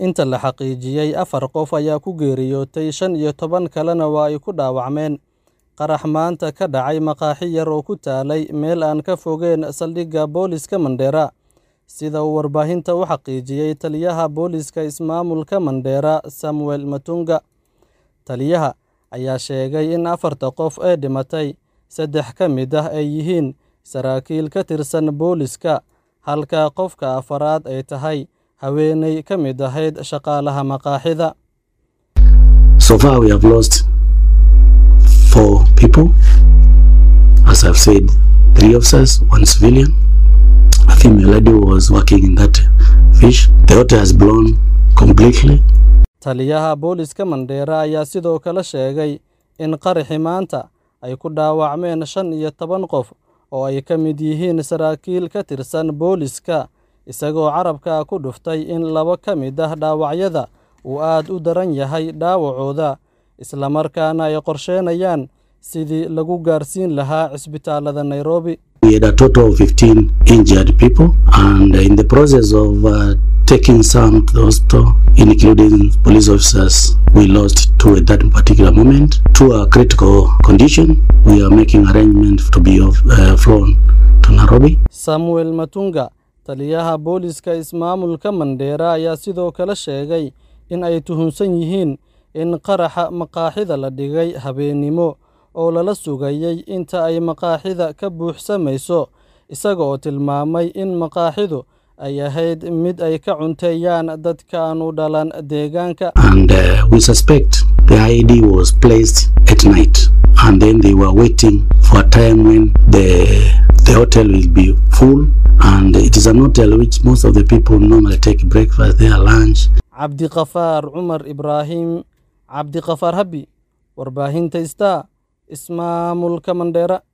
Inta la xaqiijiyay, afar qof ayaa ku geeriyootay, shan iyo toban kalena waa ay ku dhaawacmeen qarax maanta ka dhacay maqaaxi yar oo ku taalay meel aan ka fogeyn saldhigga booliska Mandera, sida uu warbaahinta u xaqiijiyay taliyaha booliska ismaamulka Mandera, Samuel Matunga. Taliyaha ayaa sheegay in afarta qof ee dhimatay, saddex ka mid ah ay yihiin saraakiil ka tirsan booliska, halka qofka afraad ay tahay haweeney ka mid ahayd shaqaalaha maqaaxida. So far, we have lost four people. As I've said, three officers, one civilian. A female lady was working in that fish. The water has blown completely. Taliyaha booliska Mandera ayaa sidoo kale sheegay in qaraxii maanta ay ku dhaawacmeen shan iyo toban qof oo ay ka mid yihiin saraakiil ka tirsan booliska, isagoo carabka ku dhuftay in laba ka mid ah dhaawacyada uu aad u daran yahay dhaawacooda, isla markaana ay qorsheynayaan sidii lagu gaarsiin lahaa cisbitaalada Nairobi. We had a total of 15 injured people, and in the process of uh, taking some to the hospital, including police officers, we lost two at that particular moment. Two are critical condition. We are making arrangements to be of, uh, flown to Nairobi. Samuel Matunga, taliyaha booliska ismaamulka Mandera, ayaa sidoo kale sheegay in ay tuhunsan yihiin in qaraxa maqaaxida la dhigay habeenimo oo lala sugayay inta ay maqaaxida ka buuxsamayso, isaga oo tilmaamay in maqaaxidu ay ahayd mid ay ka cunteeyaan dadka aan u dhalan deegaanka. And uh, we suspect the IED was placed at night, and then they were waiting for a time when the the hotel will be full, and it is an hotel which most of the people normally take breakfast there, lunch. Cabdiqafaar Cumar Ibraahim Cabdiqafaar Habi, warbaahinta Star, ismaamulka Mandera.